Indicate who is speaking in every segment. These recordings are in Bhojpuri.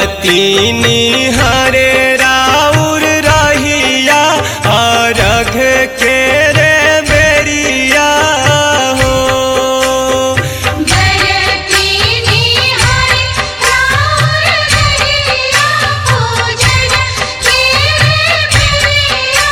Speaker 1: बरतीनी हरे राउर रहिया अरघ के रे बेरिया हो
Speaker 2: बरतीनी हरि राउर रहिया पूजन केरे बेरिया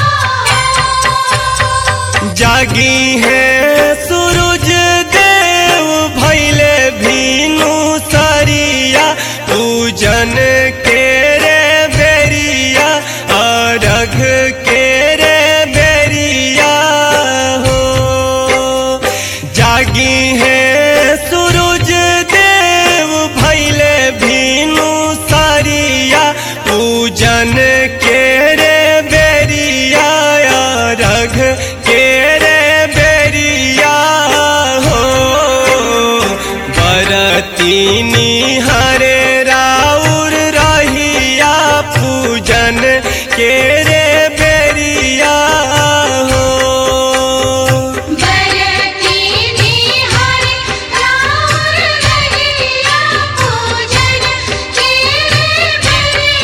Speaker 1: जागी है सूरज देव भैले भीनु सरिया पूजन के रे बेरिया अरघ के रे बेरिया हो जागी है सूरज देव भैले भीनु सरिया पूजन के रे बेरिया रघ के रे बेरिया हो बरतीनी हरे राउर रहिया पूजन के रे बेरिया हो
Speaker 2: बरतीनी हरि राउर रहिया पूजन केरे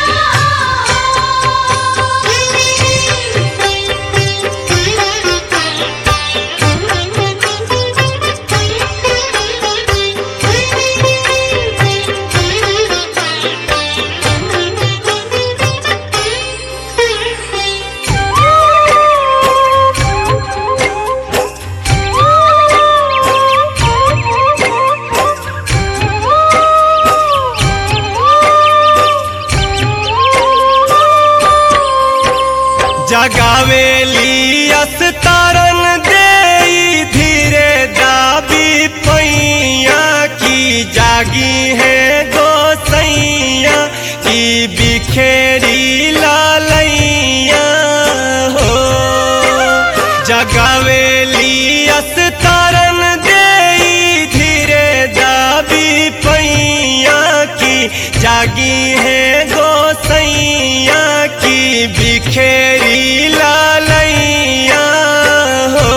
Speaker 1: जगावेली अस्तारन दे धीरे दाबी पैया की जागी है गोसैया की बिखेरी लालैया हो जगावेली अस्तारन दे धीरे दाबी पैया की जागी है गोसैया की बिखेरी लालैया हो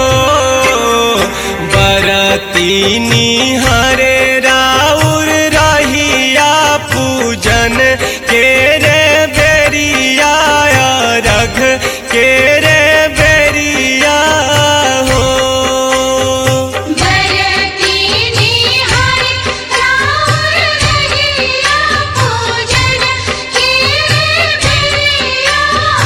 Speaker 1: बरतीनी हरे राउर रहिया पूजन के रे बेरिया रघ के रे बेरिया हो
Speaker 2: बरतीनी हरि राउर रहिया पूजन केरे बेरिया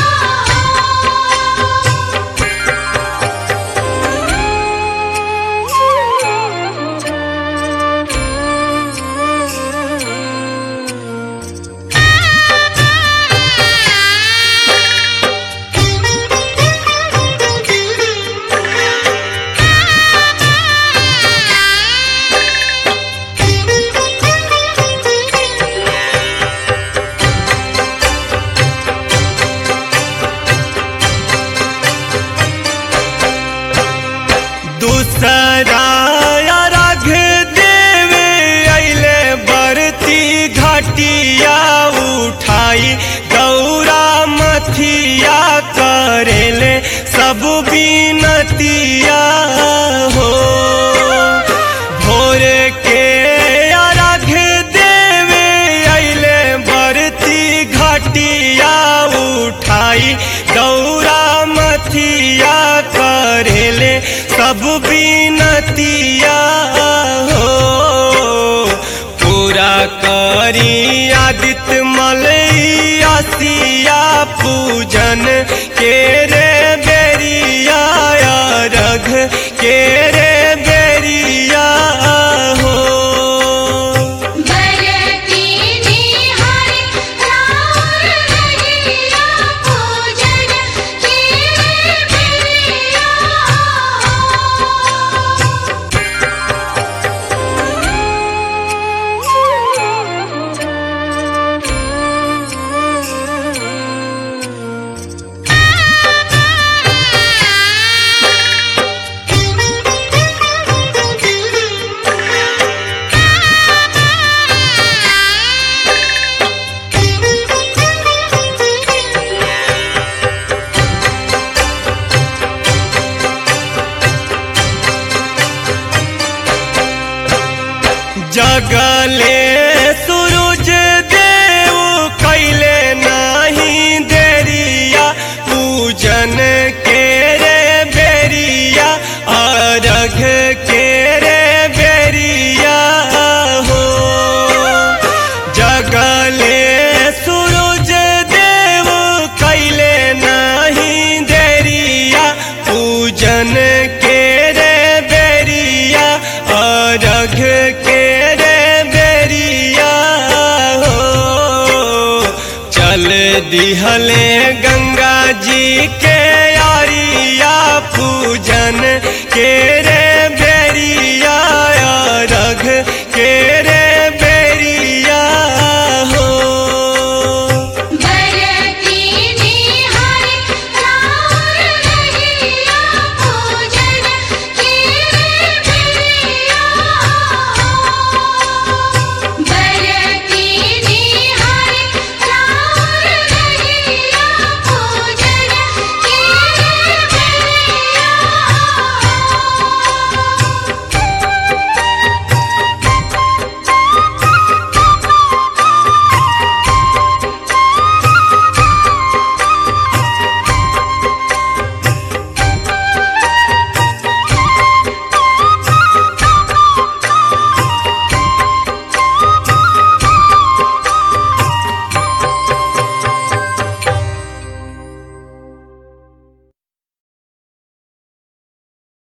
Speaker 1: दूसरा राघ देव अले बरती घाटिया उठाई गौरा मथिया करेले सब बीनतिया हो भोर के अर्घ देव अले बरती घाटिया उठाई गौरा मथिया करेले सब बीनतिया हो पूरा करी आदित्य मलैया पूजन के रे बेरिया रघ के रे बेरिया हो
Speaker 2: बरतीनी हरि राउर रहिया पूजन केरे बेरिया
Speaker 1: जल दिहले गंगा जी के यारिया पूजन के रे